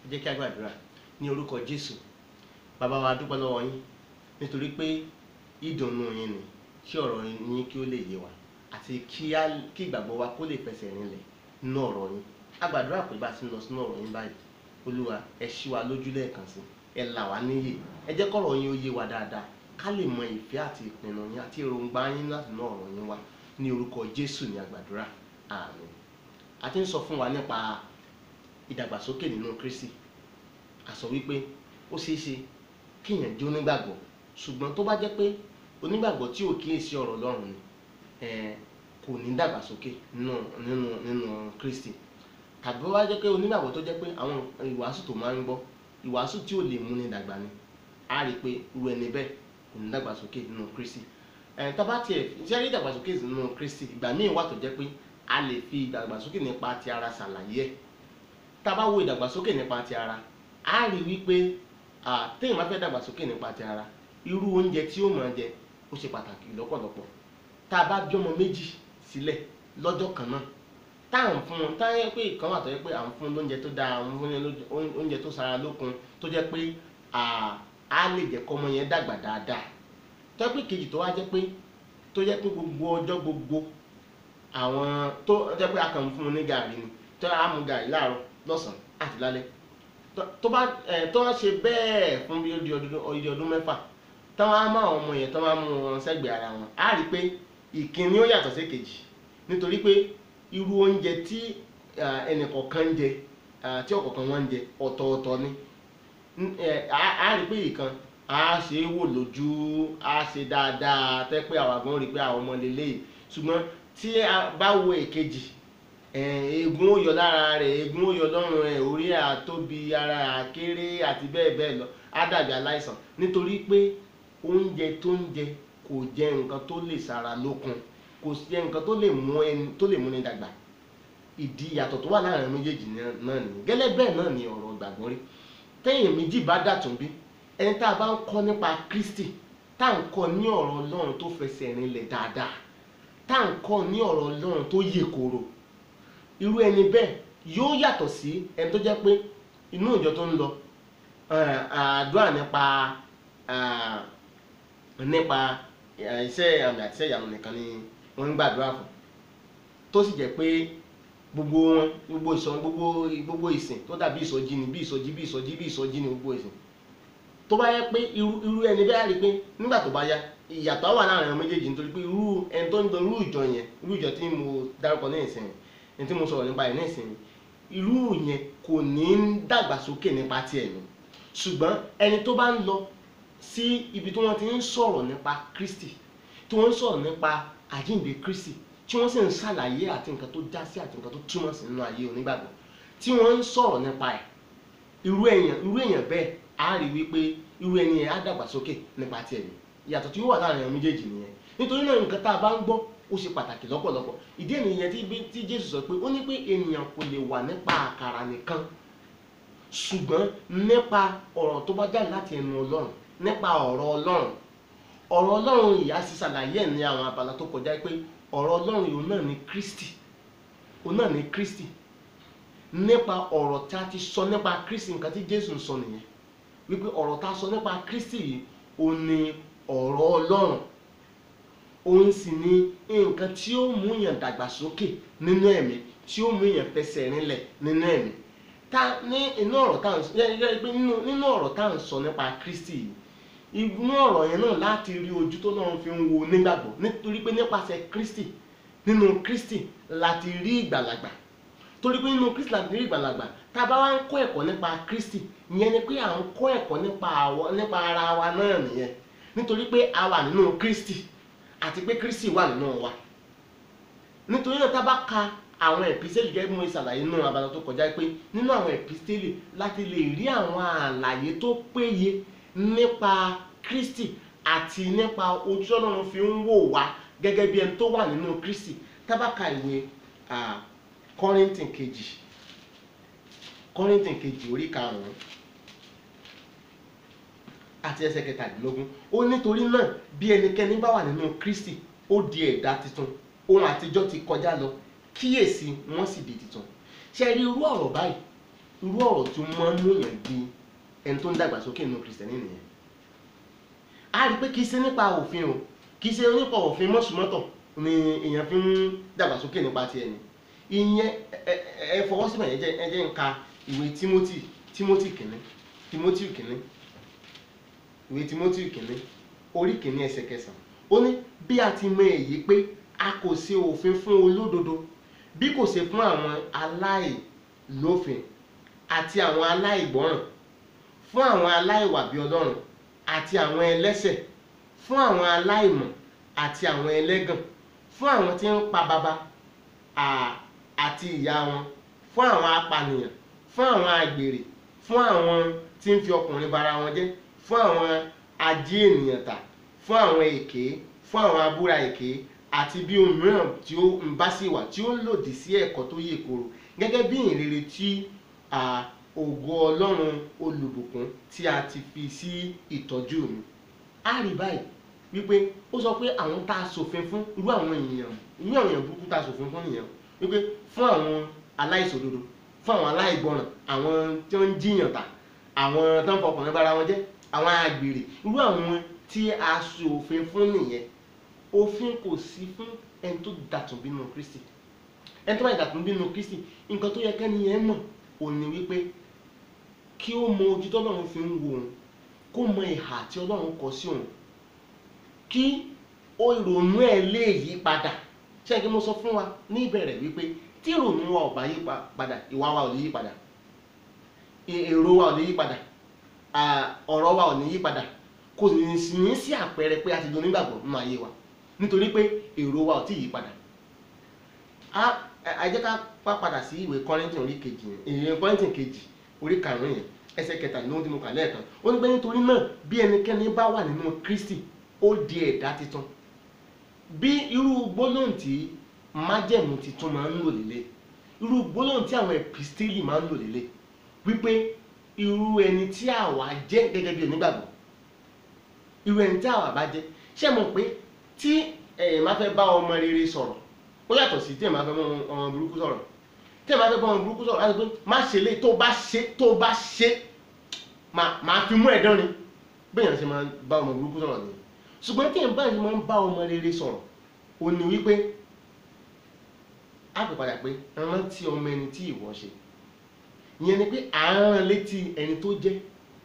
ẹ jẹ́ kí a gbàdúrà ní orúkọ jésù bàbá wa dúpẹ́ lọ́wọ́ yín nítorí pé ìdùnnú yín ni kí ọ̀rọ̀ yín kí ó lè yé wa àti kí á- kí ìgbàgbọ́ wa kó lè fẹsẹ̀ rinlẹ̀ nínú ọ̀rọ̀ yín a gbàdúrà pé bá a ti ń lọ sínú ọ̀rọ̀ yín báyìí olúwa ẹ ṣí wa lójú lẹ́ẹ̀kan sí ẹ là wá níyè ẹ jẹ́ kọ́rọ̀ yín ó yé wa dáadáa ká lè mọ ìfẹ́ àti ìpinnu yín àti èròǹgbà yín láti ná ọ̀rọ̀ yín wá ní orúkọ jésù ní àgbàdúrà àmín a ti ń sọ fún wa nípa ìdàgbàsókè nínú kristi a sọ wípé ó ṣeé ṣe kéèyàn jẹ́ onígbàgbọ́ ṣùgbọ́n tó bá jẹ́ pé onígbàgbọ́ tí ò kíyèsí ọ̀rọ̀ ọlọ́run ni eh, kò ní dàgbàsókè nínú nínú nínú kristi tàbí ó wá jẹ́ pé onígbàgbọ́ tó jẹ́ pé àwọn ìwàásù tó máa ń gbọ́ ìwàásù tí ò lè múni dàgbà ni a rí i pé irú ẹni bẹ́ẹ̀ kò ní dàgbàsókè nínú kristi ẹ̀ tá bá tiẹ̀ ṣe rí ìdàgbàsókè nínú kristi ìgbà míì wà tó jẹ́ pé a lè fi ìdàgbàsókè nípa ti ara ṣàlàyé ẹ̀ tá a bá wo ìdàgbàsókè nípa ti ara a rí i wípé ah, téèyàn bá fẹ́ dàgbàsókè nípa ti ara irú oúnjẹ tí ó máa jẹ ó ṣe pàtàkì lọ́pọ̀lọpọ̀ tá a bá bí ọmọ méjì sílẹ̀ lọ́jọ́ kan náà tá à ń fún wọn tá yẹ pé ìkan wà tó yẹ pé à ń fún lóúnjẹ tó dáa à ń fún lóúnjẹ- oúnjẹ tó sara lókun tó jẹ́ pé à, á lè jẹ́ kọ́mọ yẹn dàgbà dáadáa tó yẹ pé kejì tó wá jẹ́ pé tó jẹ́ pé gbogbo ọjọ́ gbogbo àwọn tó jẹ́ pé a kàn ń fún un ní gàrí ni tó á mu gàrí láàárọ̀ lọ́sàn-án àti lálẹ́ tó- tó bá ẹ̀ tó wá ṣe bẹ́ẹ̀ fún bí ó di ọdún ó di ọdún mẹ́fà táwọn á máa ọmọ yẹn tó máa mú wọn sẹ́gbẹ̀ẹ́ ara wọn á rí i pé ìkíní ó yàtọ̀ sí kejì nítorí pé irú oúnjẹ tí ah, ẹnìkọ̀ọ̀kan ń jẹ ah, tí ọ̀kọ̀ọ̀kan wọn ń jẹ ọ̀tọ̀ọ̀tọ̀ ni N- ẹ, á á rí i pé ìkan á ṣe é wò lójú á ṣe dáadáa tẹ́ pé àwa gan rí i pé àwọn ọmọ lélẹ́yìí ṣùgbọ́n tí a bá wo èkejì eh, eegun ó yọ lára rẹ̀ eegun ó yọ lọ́rùn rẹ̀ orí àtóbi ara àkéré àti bẹ́ẹ̀ bẹ́ẹ̀ lọ á dàbí aláìsàn nítorí pé oúnjẹ tó ń jẹ kò jẹ nǹkan tó lè ṣara lókun kò jẹ nǹkan tó lè mú ẹni tó lè múni dàgbà ìdí ìyàtọ̀ tó wà láàrin méjèèjì náà náà nìyí gẹ́lẹ́ bẹ́ẹ̀ náà ni ọ̀rọ̀ ìgbàgbọ́ rí tẹ́yìn méjì bá dàtún bí ẹni tá a bá ń kọ́ nípa Kristi tá à ń kọ́ ní ọ̀rọ̀ Ọlọ́run tó fẹsẹ̀ rinlẹ̀ dáadáa tá à ń kọ́ ní ọ̀rọ̀ Ọlọ́run tó yè koro irú ẹni bẹ́ẹ̀ yóò yàtọ̀ sí ẹni tó jẹ́ pé inú ìjọ tó ń lọ eh, àdúrà nípa ah, nípa eh, iṣẹ́ àmì àti iṣẹ́ ìyanu nìkan ni wọ́n ń gbàdúrà fún tó sì jẹ́ pé gbogbo wọn gbogbo ìsọ gbogbo gbogbo ìsìn tó dàbí ìsọjí ni bí ìsọjí bí ìsọjí bí ìsọjí ni gbogbo ìsìn tó bá yẹ pé irú irú ẹni bẹ́ẹ̀ á rí i pé nígbà tó bá yá ìyàtọ̀ á wà láàrin àwọn méjèèjì nítorí pé irú ẹni tó ń lọ irú ìjọ yẹn irú ìjọ tí mo dárúkọ ní ìsìn ẹni tí mo sọ̀rọ̀ nípa ẹ̀ ní ìsìn irú yẹn kò ní ń dàgbàsókè nípa ti ẹ̀mí ṣùgbọ́n ẹni tó bá ń lọ sí ibi tí wọ́n ti ń sọ̀rọ̀ nípa Kristi tí wọ́n ń sọ̀rọ̀ nípa àjíǹde Kristi tí wọ́n sì ń ṣàlàyé àti nǹkan tó já sí àti nǹkan tó túmọ̀ sí nínú ayé onígbàgbọ́ tí wọ́n ń sọ̀rọ̀ nípa ẹ̀ irú èèyàn irú èèyàn bẹ́ẹ̀ á rí wípé irú ẹni yẹn á dàgbàsókè nípa ti ẹ̀mí ìyàtọ̀ tí ó wà láàrin àwọn méjèèjì nìyẹn nítorí náà nǹkan tá a bá ń gbọ́ ó ṣe pàtàkì lọ́pọ̀lọpọ̀ ìdí ènìyàn tí bí- tí Jésù sọ pé ó ní pé ènìyàn kò lè wà nípa àkàrà nìkan ṣùgbọ́n nípa ọ̀rọ̀ tó bá jáde láti ẹnu Ọlọ́run nípa ọ̀rọ̀ Ọlọ́run ọ̀rọ̀ Ọlọ́run ìyá sì ṣàlàyé ẹ̀ ní àwọn abala tó kọjá pé ọ̀rọ̀ Ọlọ́run yìí òun náà ní Kristi òun náà ní Kristi nípa ọ̀rọ̀ tí a ti sọ nípa Kristi nǹkan tí Jésù ń sọ nìyẹn wípé ọ̀rọ̀ tá a sọ nípa Kristi yìí òun ní ọ̀rọ̀ Ọlọ́run òun sì ni nǹkan tí ó mú èèyàn dàgbàsókè nínú ẹ̀mí tí ó mú èèyàn fẹsẹ̀ rinlẹ̀ nínú ẹ̀mí ta ní inú ọ̀rọ̀ tá à ń sọ yẹ yẹ pé nínú nínú ọ̀rọ̀ tá à ń sọ nípa Kristi yìí inú ọ̀rọ̀ yẹn náà láti rí ojú tó náà fi ń wo nígbàgbọ́ nítorí pé nípasẹ̀ Kristi nínú Kristi láti rí ìgbàlagbà torí pé nínú Kristi láti rí ìgbàlagbà tá a bá wá ń kọ́ ẹ̀kọ́ nípa Kristi ìyẹn ni pé à ń kọ́ ẹ̀kọ́ nípa àwọ nípa ara wa náà nìyẹn nítorí pé a wà nínú Kristi àti pé Kristi wà nínú wa nítorí náà tá a bá ka àwọn ẹ̀písẹ́lì gẹ́gẹ́ bí mo ṣàlàyé nínú abala tó kọjá pé nínú àwọn ẹ̀písẹ́lì láti lè rí àwọn àlàyé tó péye nípa Kristi àti nípa ojú Ọlọ́run fi ń wò wá gẹ́gẹ́ bí ẹni tó wà nínú Kristi tá a bá ka ìwé ah, Kọ́ríńtì kejì Kọ́ríńtì kejì orí karùn-ún àti ẹsẹ̀ kẹtàdínlógún ó nítorí náà bí ẹnikẹ́ni bá wà nínú Kristi ó di ẹ̀dá tuntun ohun àtijọ́ ti kọjá lọ kíyèsí wọ́n sì di tuntun ṣe rí irú ọ̀rọ̀ báyìí irú ọ̀rọ̀ tí ó máa ń múyàn di ẹni tó ń dàgbàsókè nínú kìrìsìtẹ́nì nìyẹn a rí i pé kì í ṣe nípa òfin o kì í ṣe nípa òfin mọ́sùmọ́tọ̀ ni èèyàn fi ń dàgbàsókè nípa ti ẹni ìyẹn ẹ ẹ ẹ fọwọ́ síbẹ̀ yẹn jẹ́ ẹ jẹ́ ń ka ìwé Timothy Timothy kìíní Timothy kìíní ìwé Timothy kìíní orí kìíní ẹsẹ̀ kẹsàn-án ó ní bí a ti mọ èyí pé a kò ṣe òfin fún olódodo bí kò ṣe fún àwọn aláìlófin àti àwọn aláìgbọràn fún àwọn aláìwà bí Ọlọ́run àti àwọn ẹlẹ́ṣẹ̀ fún àwọn aláìmọ̀ àti àwọn ẹlẹ́gàn fún àwọn tí ń pa baba à- àti ìyá wọn fún àwọn apànìyàn fún àwọn àgbèrè fún àwọn tí ń fi ọkùnrin bara wọn jẹ́ fún àwọn ají ènìyàn tà fún àwọn èké fún àwọn abúra èké àti bí ohun mìíràn tí ó ń bá sí wà tí ó lòdì sí ẹ̀kọ́ tó yè koro gẹ́gẹ́ bí ìrere tí à, ògo Ọlọ́run olùbùkún tí a ti fi sí ìtọ́jú mi a rí báyìí wípé ó sọ pé àwọn tá a ṣòfin fún irú àwọn èèyàn irú àwọn èèyàn burúkú tá a ṣòfin fún nìyẹn wípé fún àwọn aláìṣòdodo fún àwọn aláìgbọràn àwọn tí wọ́n ń jiyàn tà àwọn tó ń fọkànlẹ́ bára wọn jẹ́ àwọn àgbèrè irú àwọn tí a ṣòfin fún nìyẹn òfin kò sí fún ẹni tó dàtún bínú Kristi ẹni tó bá dàtún bínú Kristi nǹkan tó yẹ kẹ́ni yẹn mọ̀ òní wípé kí ó mọ ojú tọ́lọ́run fi ń wo òun kó mọ ìhà tí Ọlọ́run kọ sí òun kí ó ìrònú ẹ̀ lè yí padà ṣé kí mo sọ fún wa ní ìbẹ̀rẹ̀ wípé tí ìrònú wa ò bá yí pa- padà ìwà wa ò lè yí padà è- èrò wa ò lè yí padà à, ọ̀rọ̀ wa ò ní yí padà kò ní sí ní sí àpẹẹrẹ pé a ti di onígbàgbọ́ nínú ayé wa nítorí pé èrò wa ò tí ì yí padà a ẹ jẹ́ ká pa padà sí ìwé Kọ́ríńtì orí kejì yẹn ìwé Kọ́ríńtì kejì orí karùn-ún yẹn ẹsẹ̀ kẹtàlélógún tí mo kà lẹ́ẹ̀kan ó ní pé nítorí náà bí ẹnikẹ́ni bá wà nínú Kristi ó di ẹ̀dá titun bí irú gbólóhùn tí májẹ̀mú titun máa ń lò lélẹ̀ irú gbólóhùn tí àwọn ẹ̀pìstélì máa ń lò lélẹ̀ wípé irú ẹni tí àwa jẹ́ gẹ́gẹ́ bí onígbàgbọ́ irú ẹni tí àwa bá jẹ́ ṣé mọ̀ pé tí ẹ̀yin máa fẹ́ bá ọmọ rere sọ̀rọ̀ ó yàtọ̀ sí tí ẹ̀ máa fẹ́ bá ọmọ burúkú sọ̀rọ̀ tí ẹ̀ máa fẹ́ bá ọmọ burúkú sọ̀rọ̀ láti pé má ṣe lé tó bá ṣe tó bá ṣe máa máa fi mú ẹ̀dán ni bẹ́ẹ̀ ṣe máa bá ọmọ burúkú sọ̀rọ̀ nìyẹn ṣùgbọ́n tí ẹ̀ bá ṣe máa ń bá ọmọ rere sọ̀rọ̀ ó ní wípé á pè padà pé rántí ọmọ ẹni tí ìwọ ṣe ìyẹn ni pé à ń rán létí ẹni tó jẹ́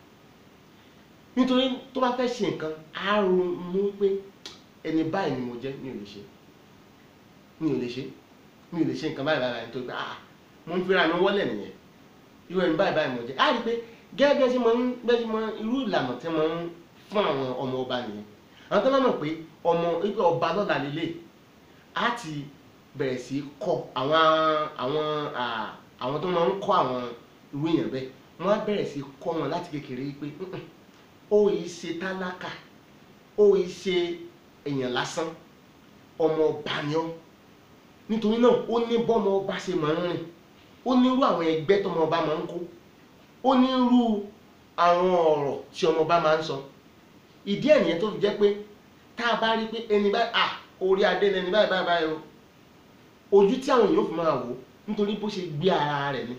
nítorí tó bá fẹ́ ṣe nǹkan á ronú pé ẹni báyìí ni mo jẹ́ mi ò lè ṣe mi ò lè ṣe mi ò lè ṣe nǹkan báyìí báyìí nítorí pé ah mo ń fira mi wọ́lẹ̀ nìyẹn irú ẹni báyìí báyìí mo jẹ́ á rí i pé gẹ́gẹ́ bí ẹ ṣe máa ń bẹ́ẹ̀ ṣe máa irú ìlànà tí wọ́n ń fún àwọn ọmọ ọba nìyẹn àwọn tó bá mọ̀ pé ọmọ wípé ọba lọ́la lélẹ̀ á ti bẹ̀rẹ̀ sí í kọ́ àwọn àwọn à, àwọn tó máa ń kọ́ àwọn irú èèyàn bẹ́ẹ̀ wọ́n á bẹ̀rẹ̀ sí í kọ́ wọn láti kékeré wípé "Mm-mm, ó yìí ṣe tálákà ó yìí ṣe èèyàn lásán ọmọ ọba ni ọ́ nítorí náà ó ní bọ́mọ ọba ṣe máa ń rìn ó ní irú àwọn ẹgbẹ́ tọmọ ọba máa ń kó ó ní irú àwọn ọ̀rọ̀ tí ọmọ ọba máa ń sọ ìdí ẹ̀ nìyẹn tó fi jẹ́ pé tá a bá rí pé ẹni báyìí à orí adé lẹni báyìí báyìí báyìí o ojú tí àwọn èèyàn fi máa wò nítorí bó ṣe gbé ara rẹ̀ ni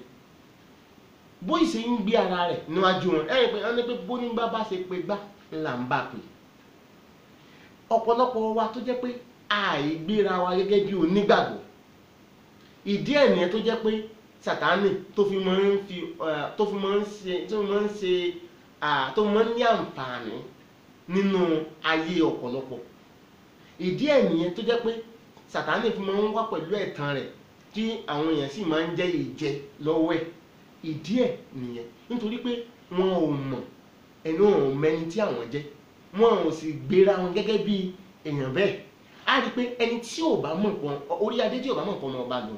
bó ṣe ń gbé ara rẹ̀ níwájú wọn ẹ̀yìn pé wọ́n ní pé bó ní bá bá ṣe pé gbá là ń bà pé ọ̀pọ̀lọpọ̀ wa tó jẹ́ pé àìgbéra wa gẹ́gẹ́ bí onígbàgbọ́ ìdí ẹ̀ nìyẹn tó jẹ́ pé sàtánì tó fi máa ń fi eh, tó fi máa ń ṣe tó fi máa ń ṣe ah, tó fi máa ń ní àǹfààní nínú ayé ọ̀pọ̀lọpọ̀ ìdí ẹ̀ nìyẹn tó jẹ́ pé sàtánì fi máa ń wá pẹ̀lú ẹ̀tàn rẹ̀ tí àwọn èèyàn sì máa ń jẹ́ ìjẹ lọ́wọ́ ẹ̀ ìdí ẹ̀ nìyẹn nítorí pé wọn ò mọ̀ ẹni wọn ò mẹni tí àwọn jẹ́ wọn ò sì gbéra wọn gẹ́gẹ́ bí èèyàn bẹ́ẹ̀ á rí i pé ẹni tí ò bá mọ̀ pọ̀ orí adé tí ò bá mọ̀ pọ̀ ọmọ ọba lò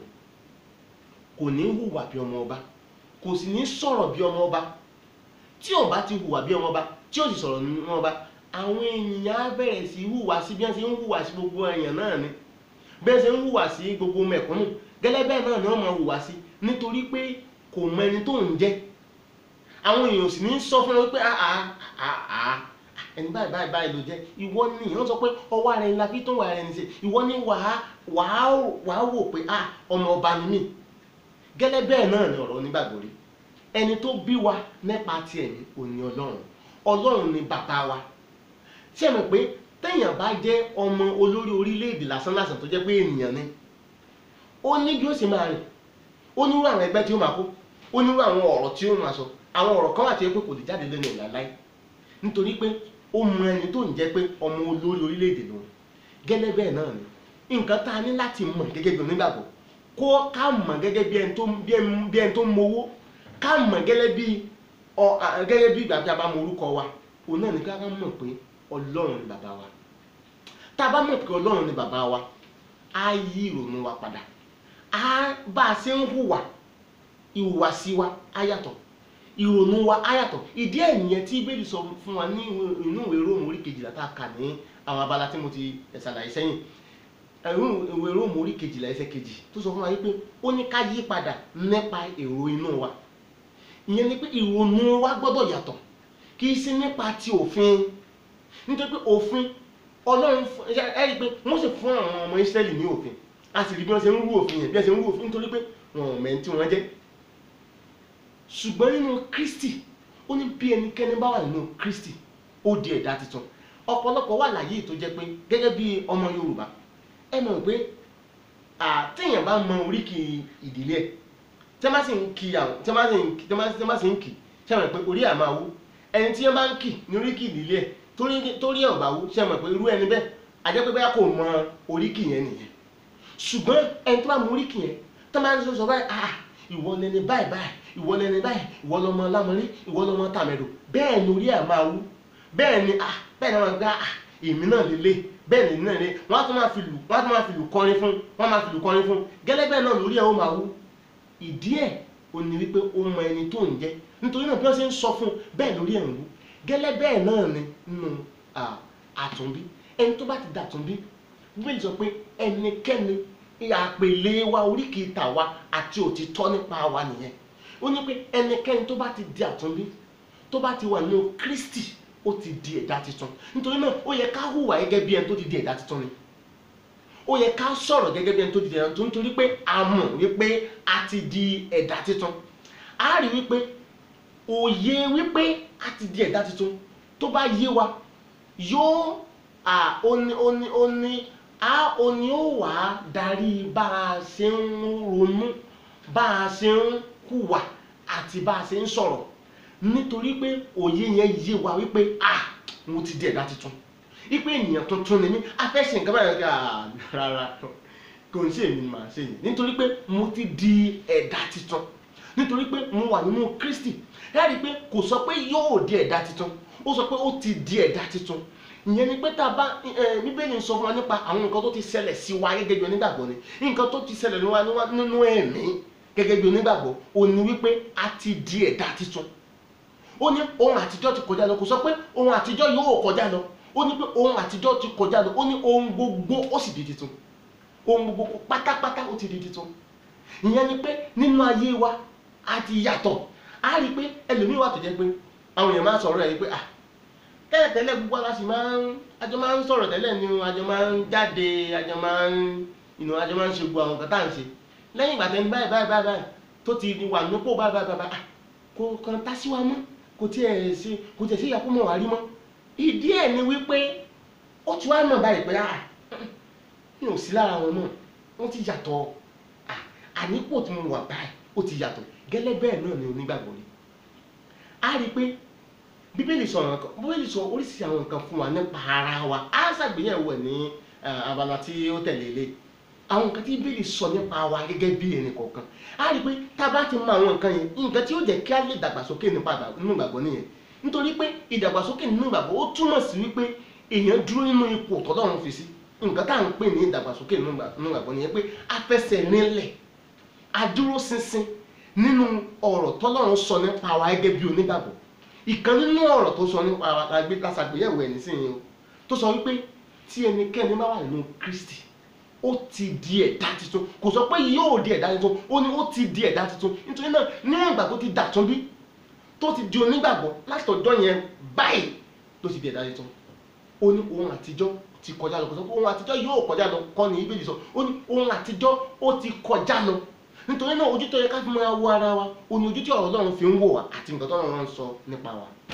kò ní hùwà bí ọmọ ọba kò sì ní sọ̀rọ̀ bí ọmọ ọba tí ò bá ti hùwà bí ọmọ ọba tí ò sì sọ̀rọ̀ bí ọmọ ọba àwọn èèyàn á bẹ̀rẹ̀ sí hùwà sí bí wọ́n ṣe ń hùwà sí gbogbo èèyàn náà ni bí wọ́n ṣe ń hùwà sí gbogbo mẹ̀kúnnù gẹ́lẹ́ bẹ́ẹ̀ náà ni wọ́n máa hùwà sí nítorí pé kò mọ ẹni tó ń jẹ́ àwọn èèyàn sì ní sọ fún wọn pé àà àà ẹni báyìí báyìí báyìí ló jẹ́ ìwọ ni wọ́n sọ pé ọwọ́ ara ẹni la fi tó wà ara ẹni ṣe ìwọ ni wàá wàá wàá wò pé à ọmọ ọba ni mí gẹ́lẹ́ bẹ́ẹ̀ náà ni ọ̀rọ̀ onígbàgbọ́ rí ẹni tó bí wa nípa ti ẹ̀mí òní ọlọ́run ọlọ́run ni bàbá wa ṣé ẹ mọ̀ pé téèyàn bá jẹ́ ọmọ olórí orílẹ̀-èdè lásán lásán tó jẹ́ pé ènìyàn ni ó ní bí ó sì máa rìn ó nírú àwọn ẹgbẹ́ tí ó máa kó ó nírú àwọn ọ̀rọ̀ tí ó máa sọ àwọn ọ̀rọ̀ kan wà tí ó pé kò lè jáde lẹ́nu ìlà láì nítorí pé ó mọ ẹni tó ń jẹ́ pé ọmọ olórí orílẹ̀-èdè lòun gẹ́lẹ́ bẹ́ẹ̀ náà ni nǹkan tá a ní láti mọ̀ gẹ́gẹ́ bí onígbàgbọ́ kó ká mọ̀ gẹ́gẹ́ bí ẹni tó bí ẹni bí ẹni tó mowó ká mọ̀ gẹ́gẹ́ bí ọ à- gẹ́gẹ́ bí ìgbà tí a bá mọ orúkọ wa òun náà ní ká ká mọ̀ pé ọlọ́run ni bàbá wa tá a bá mọ̀ pé ọlọ́run ni bàbá wa á yí ìrònú wa padà á bá a ṣe ń hùwà ìhùwàsí wa á yàtọ̀ ìrònú wa á yàtọ̀ ìdí ẹ̀ nìyẹn tí bẹ́ẹ̀lì sọ fún wa ní ìwé- inú ìwé róòmù orí kejìlá tá a kà ní àwọn abala tí mo ti ṣàlàyé sẹ́yìn ẹ̀rú ìwé róòmù orí kejìlá ẹsẹ̀ kejì tó sọ fún wa wípé ó ní ká yí padà nípa èrò inú wa ìyẹn ni pé ìrònú wa gbọ́dọ̀ yàtọ̀ kì í sí nípa ti òfin nítorí pé òfin ọlọ́run fún- ẹ ẹ rí i pé wọ́n sì fún àwọn ọmọ Ísírẹ́lì ní òfin a sì rí bí wọ́n ṣe ń rú òfin yẹn bí wọ́n ṣe ń rú òfin nítorí pé wọn ò mẹ́ni tí wọ́n jẹ́ ṣùgbọ́n nínú Kristi ó ní bí ẹnikẹ́ni bá wà nínú Kristi ó di ẹ̀dá tuntun ọ̀pọ̀lọpọ̀ wà láyé tó jẹ́ pé gẹ́gẹ́ bí ọmọ Yorùbá ẹ mọ̀ pé àtẹ̀yàn bá mọ oríkì ìdílé ẹ̀ tí wọ́n bá sì ń kí àwọn tí wọ́n bá sì ń kí tí wọ́n bá sì ń kí ṣe mọ̀ pé orí àmà wú ẹni tí wọ́n bá ń kí ní oríkì ìdílé ẹ̀ torí torí ẹ̀ ò bá wú ṣe mọ̀ pé irú ẹni bẹ́ẹ̀ àjẹ́ pé bẹ́ẹ̀ kò mọ oríkì yẹn nìyẹn ṣùgbọ́n ẹni tó bá mọ oríkì yẹn tó máa ń sọ sọ báyìí ah ìwọ lẹni báyìí báyìí ìwọ lẹni báyìí ìwọ lọmọ lámọrí ìwọ lọmọ tàmẹdò bẹ́ẹ̀ ni orí ẹ̀ máa wú bẹ́ẹ̀ ni ah bẹ́ẹ̀ ni wọ́n gbá ah èmi náà lélẹ̀ bẹ́ẹ̀ ni èmi náà lélẹ̀ wọ́n á tún máa fi lù wọ́n á tún máa fi lù kọrin fún wọ́n á máa fi lù kọrin fún gẹ́lẹ́ bẹ́ẹ̀ náà lórí ẹ̀ ó máa wú ìdí ẹ̀ ò ní wípé ó mọ ẹni tó ń jẹ́ nítorí náà bí wọ́n ṣe ń sọ fún un bẹ́ẹ̀ lórí ẹ̀ ń wú gẹ́lẹ́ bẹ́ẹ̀ náà ni nínú ah, àtúnbí ẹni tó bá ti dàtúnbí bíbélì sọ pé ẹnikẹ́ni àpèlé wa oríkì tàwa àti òtítọ́ nípa wa nìyẹn ó ní pé ẹnikẹ́ni tó bá ti di àtúnbí tó bá ti wà nínú Kristi ó ti di ẹ̀dá tuntun nítorí náà ó yẹ ká hùwà gẹ́gẹ́ bí ẹni tó ti di ẹ̀dá tuntun ni ó yẹ ká sọ̀rọ̀ gẹ́gẹ́ bí ẹni tó ti di ẹ̀dá tuntun nítorí pé a mọ̀ wípé a ti di ẹ̀dá tuntun a rí wípé òye wípé a ti di ẹ̀dá tuntun tó bá yé wa yóò à ó ní ó ní ó ní a ó ní ó wà á darí bá a ṣe ń ronú bá a ṣe ń hùwà àti bá a ṣe ń sọ̀rọ̀ nítorí pé òye yẹn yé wa wípé a mo ti di ẹ̀dá tuntun wípé ènìyàn tuntun ni mí a fẹ́ ṣe nǹkan báyìí ká rárá kò ń ṣe èmi ni màá ṣe yìí nítorí pé mo ti di ẹ̀dá tuntun nítorí pé mo wà nínú Kristi ẹ rí i pé kò sọ pé yóò di ẹ̀dá tuntun ó sọ pé ó ti di ẹ̀dá tuntun ìyẹn ni pé tá a bá ẹ bíbélì ń sọ fún wa nípa àwọn nǹkan tó ti ṣẹlẹ̀ sí wa gẹ́gẹ́ bí onígbàgbọ́ ni nǹkan tó ti ṣẹlẹ̀ ní wa níwá- nínú ẹ̀mí gẹ́gẹ́ bí onígbàgbọ́ ó ní wípé a ti di ẹ̀dá tuntun ó ní ohun àtijọ́ ti kọjá lọ kò sọ pé ohun àtijọ́ yóò kọjá lọ ó ní pé ohun àtijọ́ ti kọjá lọ ó ní ohun gbogbo ó sì di tuntun ohun gbogbo pátápátá ó ti di tuntun ìyẹn ni pé nínú ayé wa a ti yàtọ̀ a rí i pé ẹlòmíì wà tó jẹ́ pé àwọn èèyàn máa sọ̀rọ̀ ẹ̀ yìí pé ah tẹ́lẹ̀tẹ́lẹ̀ gbogbo ara sì máa ń àjọ máa ń sọ̀rọ̀ tẹ́lẹ̀ ni àjọ máa ń jáde àjọ máa ń ìnù àjọ máa ń ṣe gbogbo àwọn nǹkan tá à ń ṣe lẹ́yìn ìgbà tẹ́ni báyìí báyìí báyìí báyìí tó ti wà nípò báyìí báyìí báyìí ah, kò kàn tá sí wa mọ́ kò tiẹ̀ ṣe kò tiẹ̀ sí ìyàpọ̀ mọ́ wà rí mọ́ ìdí ẹ̀ ni wípé ó ti wá mọ̀ báyìí pé ah mi ò sí lára wọn náà wọ́n ti yàtọ̀ ah, ànípò tí mo wà báyìí ó ti yàtọ̀ gẹ́lẹ́ bẹ́ẹ̀ náà ni onígbàgbọ́ ni a rí i pé bíbélì sọ àwọn nǹkan bíbélì sọ oríṣiríṣi àwọn nǹkan fún wa nípa ara wa á ṣàgbéyẹ̀wò ẹ̀ ní eh, abala tí ó tẹ̀lé ilé àwọn nǹkan tí bíbélì sọ nípa wa gẹ́gẹ́ bí ẹnì kọ̀ọ̀kan á rí i pé tá a bá ti mọ àwọn nǹkan yẹn nǹkan tí ó jẹ́ kí á lè dàgbàsókè nípa àgbà- nínú ìgbàgbọ́ nìyẹn nítorí pé ìdàgbàsókè nínú ìgbàgbọ́ ó túmọ̀ sí wípé èèyàn dúró nínú ipò tọ́lọ́run fi sí nǹkan tá à ń pè ní ìdàgbàsókè nínú ìgbà- nínú ìgbàgbọ́ nìyẹn pé a fẹsẹ̀ nílẹ̀ adúró ṣinṣin nínú ọ̀rọ̀ tọ́lọ́run sọ nípa wa gẹ́gẹ́ bí onígbàgbọ́ ìkan nínú ọ̀rọ̀ tó sọ nípa wa la gbé lásàgbéyẹ̀wò ẹ̀ nísìnyí o tó sọ wípé tí ẹnikẹ́ni bá wà nínú Kristi ó ti di ẹ̀dá tuntun kò sọ pé yóò di ẹ̀dá tuntun ó ní ó ti di ẹ̀dá tuntun nítorí náà níwọ̀n ìgbà tó ti dàtún bí tó ti di onígbàgbọ́ láti ọjọ́ yẹn báyìí ló ti di ẹ̀dá tuntun ó ní ohun àtijọ́ ti kọjá lọ kò sọ pé ohun àtijọ́ yóò kọjá lọ kọ́ ni Bíbélì sọ ó ní ohun àtijọ́ ó ti kọjá lọ nítorí náà ojú tó yẹ ká fi máa wo ara wa ó ní ojú tí ọ̀rọ̀ Ọlọ́run fi ń wò wá àti nǹkan tó Ọlọ́run ń sọ nípa wa